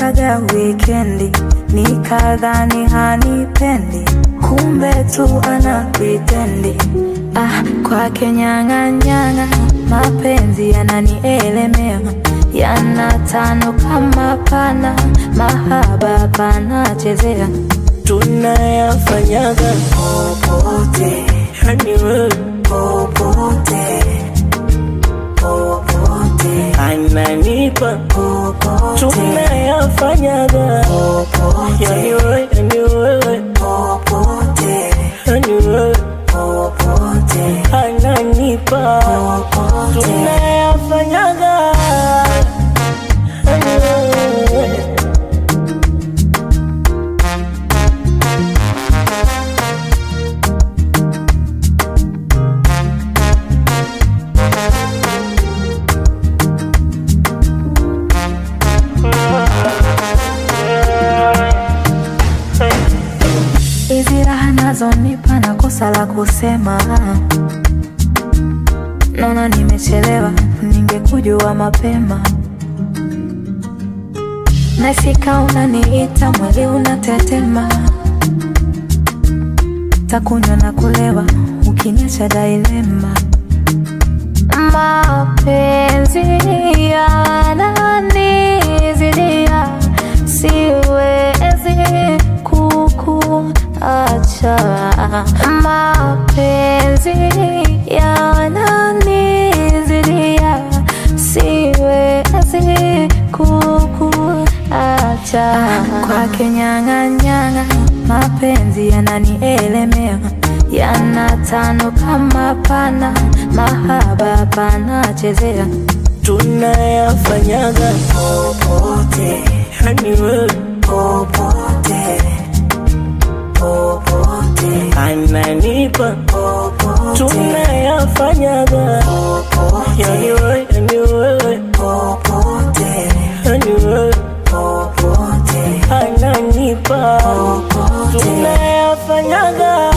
Tulianzaga wikendi nikadhani hanipendi, kumbe tu ana pritendi. Ah, kwake nyang'anyang'a, mapenzi yananielemea, yanatano kama pana, mahaba panachezea tunayafanyaga popote yani wewe popote popote ananipa popote tunayafanyaga yani popote wewe yani wewe popote yani wewe popote ananipa popote tunayafanyaga yani wewe hizi raha nazonipa na kosa la kusema, naona nimechelewa, ningekujua mapema. Nasika unaniita, mwili unatetema, takunywa na kulewa, ukiniacha dailema. Mapenzi yananizidia, siwezi kukuacha. Mapenzi yananizidia, siwezi kukuacha. Kwake nyang'anyang'a, mapenzi yananielemea, yanatano kama pana, mahaba panachezea tunayafanyaga popote yani wewe popote popote ananipa popote tunayafanyaga yani popote wewe yani wewe popote yani wewe popote ananipa popote tunayafanyaga